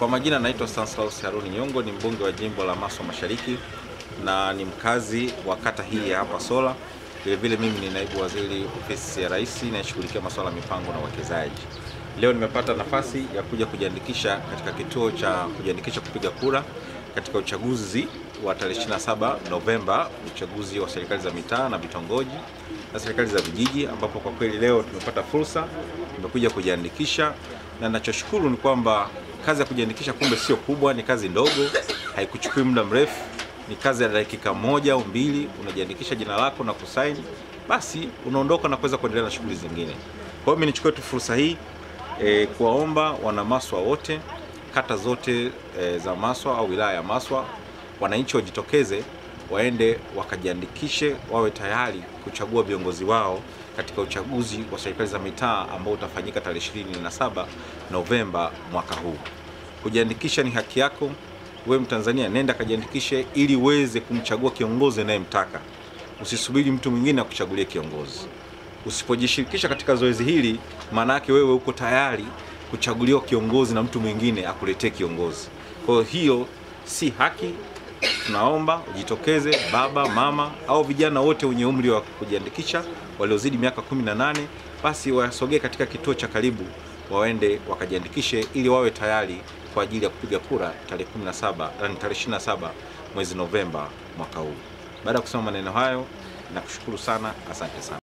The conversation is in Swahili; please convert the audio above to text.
Kwa majina naitwa Stanislaus Haruni Nyongo, ni mbunge wa jimbo la Maswa Mashariki na ni mkazi wa kata hii ya hapa Sola. Vile vile mimi ni naibu waziri ofisi ya Rais inayeshughulikia masuala ya mipango na uwekezaji. Leo nimepata nafasi ya kuja kujiandikisha katika kituo cha kujiandikisha kupiga kura katika uchaguzi wa tarehe 27 Novemba, uchaguzi wa serikali za mitaa na vitongoji na serikali za vijiji, ambapo kwa kweli leo tumepata fursa, tumekuja kujiandikisha, na ninachoshukuru ni kwamba kazi ya kujiandikisha kumbe sio kubwa, ni kazi ndogo, haikuchukui muda mrefu, ni kazi ya dakika moja au mbili, unajiandikisha jina lako na kusaini, basi unaondoka na kuweza kuendelea na shughuli zingine. Kwa hiyo mimi nichukue tu fursa hii e, kuwaomba wana Maswa wote kata zote e, za Maswa au wilaya ya Maswa, wananchi wajitokeze waende wakajiandikishe, wawe tayari kuchagua viongozi wao katika uchaguzi wa serikali za mitaa ambao utafanyika tarehe 27 Novemba mwaka huu. Kujiandikisha ni haki yako. Wewe Mtanzania, nenda kajiandikishe ili uweze kumchagua kiongozi unayemtaka. Usisubiri mtu mwingine akuchagulie kiongozi. Usipojishirikisha katika zoezi hili, maana yake wewe uko tayari kuchaguliwa kiongozi na mtu mwingine akuletee kiongozi. Kwa hiyo si haki. Tunaomba ujitokeze, baba, mama au vijana wote wenye umri wa kujiandikisha waliozidi miaka 18, basi wasogee katika kituo cha karibu, waende wakajiandikishe ili wawe tayari kwa ajili ya kupiga kura tarehe 17, yani tarehe 27 mwezi Novemba mwaka huu. Baada ya kusema maneno hayo, nakushukuru sana, asante sana.